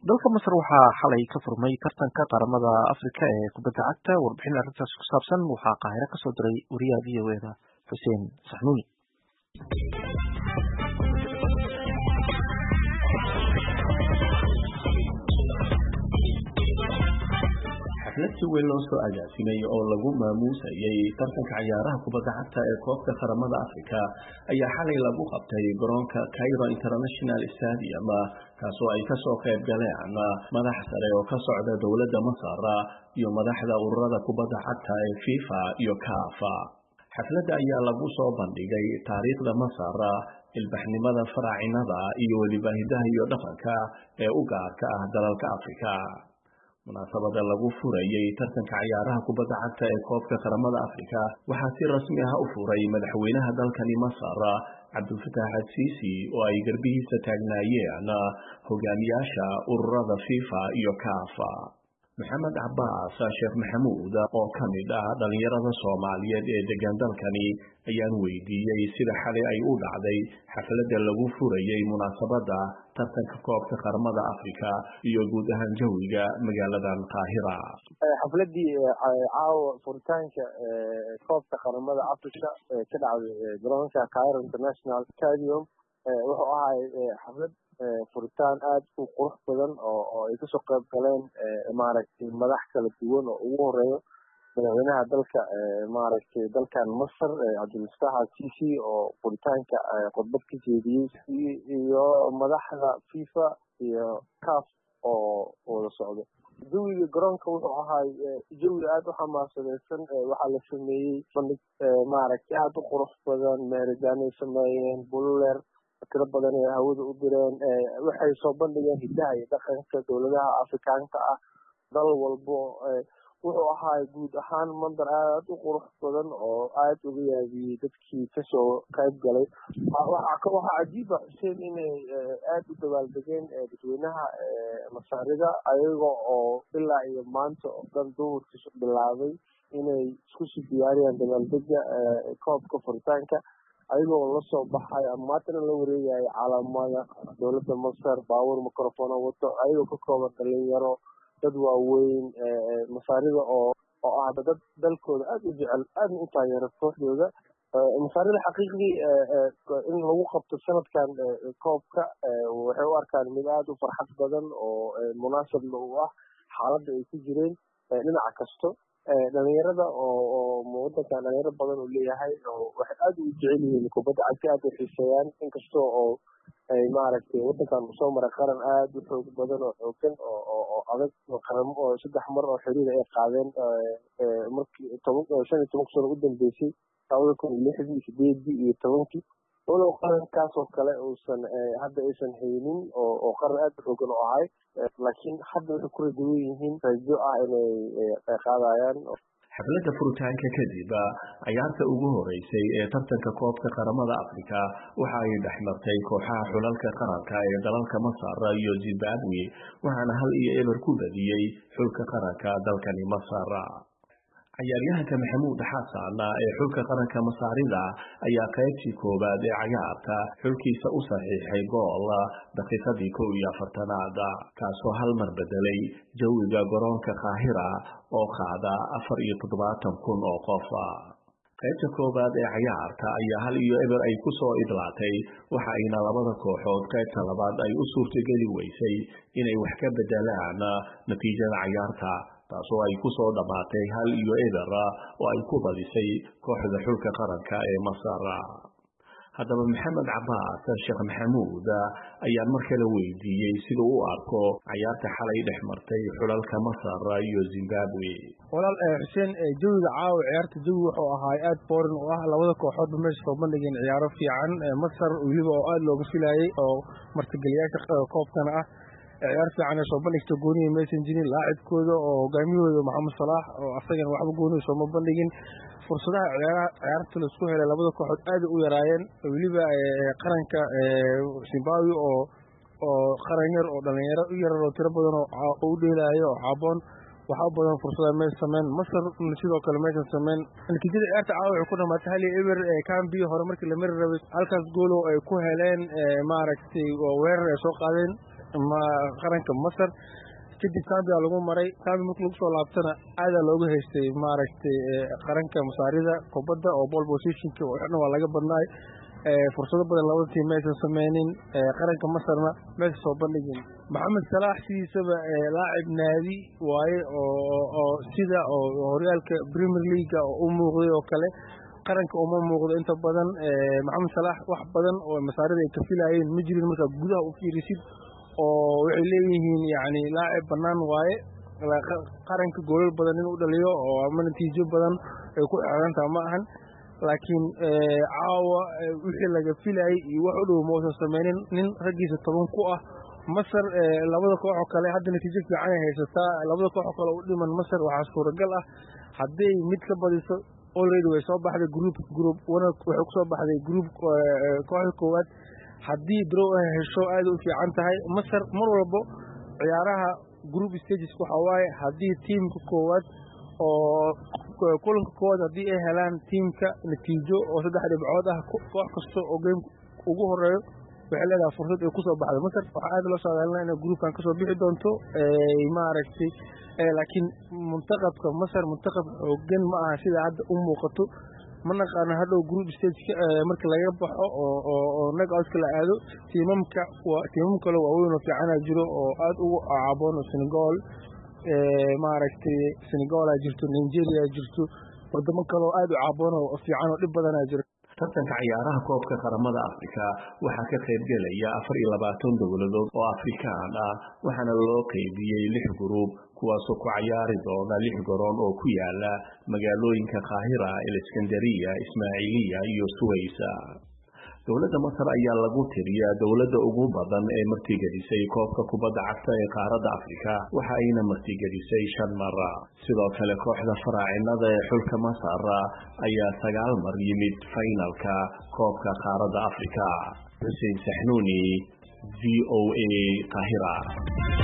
dalka masar waxaa xalay ka furmay tartanka qaramada afrika ee kubadda cagta warbixin arrintaas ku saabsan waxaa qaahiro kasoo diray wariyaha v o eda xuseen saxnuuni xaflad si weyn loo soo agaasimay oo lagu maamuusayay tartanka cayaaraha kubadda cagta ee koobka qaramada afrika ayaa xalay lagu qabtay garoonka cairo international stadium kaasoo ay kasoo qayb galeen madax sare oo ka socda dowladda masar iyo madaxda ururada kubadda cagta ee fifa iyo kafa xafladda ayaa lagu soo bandhigay taariikhda masar ilbaxnimada faraacinada iyo weliba hidaha iyo dhaqanka ee u gaarka ah dalalka afrika munaasabada lagu furayay tartanka cayaaraha kubadda cagta ee koobka qaramada afrika waxaa si rasmi ah u furay madaxweynaha dalkani masar cabdulfataax adsiisi oo ay garbihiisa taagnaayeen hogaamiyaasha ururada fifa iyo kafa maxamed cabaas sheekh maxamuud oo ka mid ah dhallinyarada soomaaliyeed ee degan dalkani ayaan weydiiyey sida xalay ay u dhacday xafladda lagu furayay munaasabadda tartanka koobka qaramada afrika iyo guud ahaan jawiga magaaladan qaahira xafladii caawa furitaanka koobka qaramada africa ee ka dhacday garoonka cairo international stadium wuxuu ahay xaflad furitaan aada u qurux badan oo ay kasoo qayb galeen maaragtay madax kala duwan oo ugu horeeyo madaxweynaha dalka maaragtay dalkan masar cabdilfataax alsisi oo furitaanka khudbad ka jeediyey iyo madaxda fifa iyo caf oo wada socdo jawiga garoonka wuxuu ahay jawi aada u xamaasadeysan waxaa la sameeyey bandhig maaragtay aada u qurux badan meeridaanay sameeyeen bululeer tiro badan ee hawada u direen waxay soo bandhigeen hidaha iyo dhaqanka dowladaha afrikaanka ah dal walbo wuxuu ahaay guud ahaan mandar aada u qurux badan oo aada uga yaabiyey dadkii kasoo qayb galay waxaa cajiiba xuseen inay aada u dabaaldegeen dadweynaha masaarida ayaga oo ilaa iyo maanta oo dhan duhurkiisu bilaabay inay isku sii diyaariyaan dabaaldega koobka furitaanka ayagoo lasoo baxay ama maantana la wareegayo calaamada dowladda masar baawur microphone wato ayagoo ka kooban dhalinyaro dad waaweyn masaarida oo oo ah dad dalkooda aada u jecel aadna u taageera kooxdooda masaarida xaqiiqdii in lagu qabto sanadkan koobka waxay u arkaan mid aada u farxad badan oo munaasabna u ah xaaladda ay ku jireen dhinaca kasto dhalinyarada oo wadankan dhalinyaro badan uu leeyahay waxay aada u jecel yihiin kubadda cagta aada u xiiseeyaan inkastoo oo ay maaragtay wadankan usoo maray qaran aada u xoog badan oo xoogan oo adag qaramo oo saddex mar oo xiriir ay qaadeen markii toban shan iyo tobanka sano u dambeysay labada kun iyo lixdii sideedii iyo tobankii walow qarankaas oo kale uusan hadda aysan haynin oo qaran aada u xoogan oo ahay laakiin hadda waxay ku rajawan yihiin rajo ah inay qaadayaan xafladda furitaanka kadib cayaarta ugu horeysay ee tartanka koobka qaramada afrika waxa ay dhex martay kooxaha xulalka qaranka ee dalalka masar iyo zimbabwe waxaana hal iyo eber ku badiyey xulka qaranka dalkani masar cayaaryahanka maxamuud xasan ee xulka qaranka masaarida ayaa qaybtii koowaad ee cayaarta xulkiisa u saxiixay gool daqiiqadii kow iyo afartanaad kaasoo hal mar bedelay jawiga garoonka kaahira oo qaada afar iyo toddobaatan kun oo qof qaybta koowaad ee cayaarta ayaa hal iyo eber ay ku soo idlaatay waxa ayna labada kooxood qaybta labaad ay u suurtageli weysay inay wax ka bedelaan natiijada cayaarta taasoo ay ku soo dhammaatay hal iyo eber oo ay ku badisay kooxda xulka qaranka ee masar haddaba maxamed cabaas sheekh maxamuud ayaan mar kale weydiiyey siduu u arko cayaarta xalay dhex martay xulalka masar iyo zimbabwe walaal xuseen jawiga caawa ciyaarta jawi wuxuu ahaay aada boorin oo ah labada kooxoodba meesha soo bandhigeen ciyaaro fiican masar weliba oo aada looga filayay oo martigeliyaasha koobkana ah ciyaar fiican soo bandhigta goonihi maysan jirin laacibkooda oo hogaamiyahooda maxamed salaax oo asagana waxba goonihi sooma bandhigin fursadaha ciyaaraha ciyaarta laisku helay labada kooxood aada u yaraayeen weliba qaranka zimbabwe oo oo qaran yar oo dhalinyaro u yarar oo tiro badan oo u dheelaayo oo xaaboon waxaa badan fursada may sameyn masar sidoo kale maysan sameyn natiijada ciyaarta caawa waxay ku dhamaatay hal iyo eber cambi hore markii la mari rabay halkaas goolo ay ku heleen maaragtay weerar ay soo qaadeen ma qaranka masar kadib zambia lagu maray zambia marka lagu soo laabtana aadaa looga haystay maaragtay qaranka masaarida kubadda oo ball positionka oo dhan waa laga badnaay fursado badan labada tiim maysan sameynin qaranka masarna maysan soo bandhigin maxamed salaax sidiisaba laacib naadi waaye oo sida oo horyaalka premier leaga oo u muuqday oo kale qaranka uma muuqdo inta badan maxamed salaax wax badan oo masaarida ay ka filayeen ma jirin markaa gudaha u fiirisid oo waxay leeyihiin yani laacib banaan waaye qaranka goolal badan inuu dhaliyo oo ama natiijo badan ay ku xeerantaha ma ahan laakiin caawa wixii laga filayay iyo wax u dhow mausan sameynin nin raggiisa toban ku ah masar labada kooxoo kale hadda natiijo fiican ay haysataa labada kooxoo kale u dhiman masar waxaa suuragal ah hadday mid ka badiso already way soo baxday group group waxay kusoo baxday group kooxda koowaad haddii drow ay hesho aada u fiican tahay masar mar walbo ciyaaraha group stages waxaa waaye haddii tiimka koowaad oo kulanka koowaad haddii ay helaan tiimka natiijo oo saddex dhibcood ah koox kasta oo game ugu horeeyo waxay leedahay fursad ay kusoo baxday masar waxaa aada loo saadaalina inay groupkan kasoo bixi doonto maaragtay laakiin muntaqabka masar muntaqab xoogan ma aha sida hadda u muuqato ma naqaano hadhow group stage marka laga baxo oo nagoutka la aado tiimamka tiimam kale waaweyn oo fiicana jiro oo aada ugu caaboon oo senegal maaragtay senegal jirto nigeria jirto wadamo kale oo aada u caaboon oo fiican oo dhib badana jiro tartanka ciyaaraha koobka qaramada afrika waxaa ka qaybgelaya afar iyo labaatan dowladood oo afrikaan ah waxaana loo qeybiyey lix guruub kuwaasoo ku cayaari doona lix garoon oo ku yaala magaalooyinka kaahira aleskandariya ismaaciiliya iyo suwaysa dowladda masar ayaa lagu tiriyaa dowladda ugu badan ee martigelisay koobka kubadda cagta ee qaaradda afrika waxa ayna martigelisay shan mara sidoo kale kooxda faraacinada ee xulka masar ayaa sagaal mar yimid faynalka koobka qaaradda afrika xuseen saxnuuni v o a qaahira